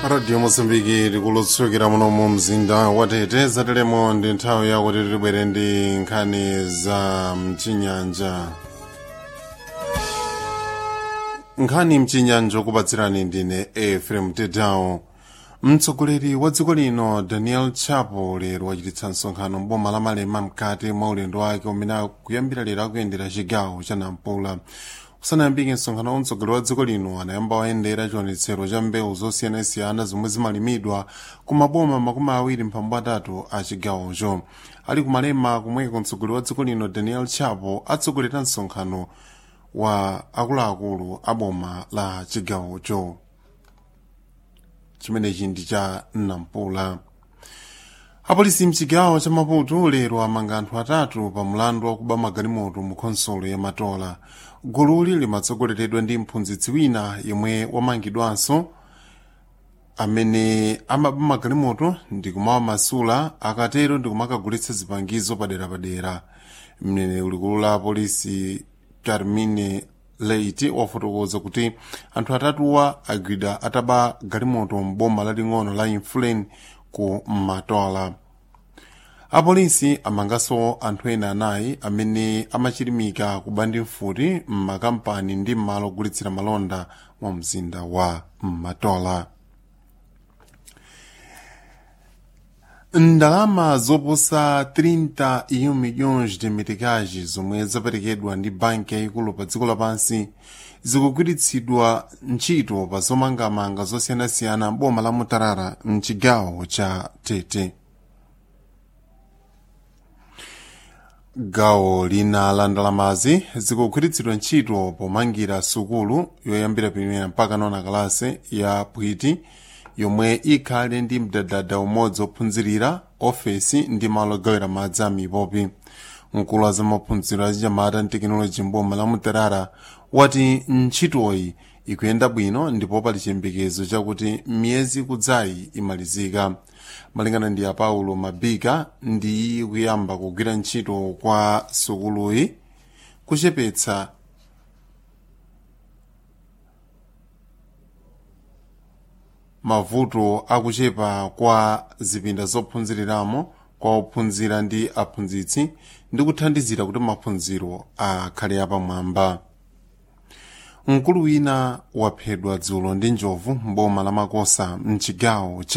radio mozambiki tikulutsukira muno mu mzinda watete zateremo ndi nthawi yakuti tibwere ndi nkhani za mchinyanja nkhani mchinyanja okupatsirani ndine efrem tedawo mtsogoleri wa dziko lino daniel chapo lero wachititsa msonkhano mboma la malema mkati mwa ulendo wake umene akuyambira lero akuyendera chigawo cha nampula usanayambike msonkhano wa mtsogoleri wa dziko lino anayamba wayendera chiwonetsero cha mbewu zosiyanasiyana zomwe zimalimidwa ku maboma makumi awiri mphambu atatu a chigawocho ali kumalema kumweko mtsogoleri wa dziko lino daniel chapo atsogolera msonkhano wa akuluakulu a boma la chigawocho chimenechi ndi cha nampula apolisi mchigawo cha maputo lero amanga anthu atatu pa mlandu wakuba magalimoto mu khonsolo ya matola gululi limatsogoleredwa ndi mphunzitsi wina yemwe wamangidwanso amene amaba magalimoto ndi kumawamasula akatero ndi kumakagulitsa zipangizo paderapadera mneneri ulikulu la apolisi carmine leiti wafotokoza kuti anthu atatuwa agwidwa ataba galimoto mboma laling'ono la influen ku matola apolisi amanganso anthu ena anayi amene amachirimika kubandi mfuti m'makampani ndi m'malo ogulitsira malonda mu mzinda wa matola ndalama zoposa 30 milhões de meticais zomwe zaperekedwa ndi banki yayikulu pa dziko lapansi zikugwiritsidwa ntchito pa zomangamanga zosiyanasiyana boma la mutarara mchigawo cha tete gawo lina la ndalamazi zikugwiritsidwa ntchito pomangira sukulu yoyambira primera mpaka nona kalase ya pwiti yomwe ikhale ndi mdadada umodzi ophunzirira ofesi ndi malo ogawira madzi a mipopi mkulu wa zamaphunziro achinyamata ndi tekinoloji mboma la mutarara wati ntchitoyi ikuyenda bwino ndipo pali chiyembekezo chakuti miyezi kudzayi imalizika malingana ndi a paulo mabika ndi kuyamba kugwira ntchito kwa sukuluyi kuchepetsa mavuto akuchepa kwa zipinda zophunziriramo kwa ophunzira ndi aphunzitsi ndi kuthandizira kuti maphunziro akhale apamwamba mkulu wina waphedwa dzulo ndi njovu mboma la makosa mchigawo cha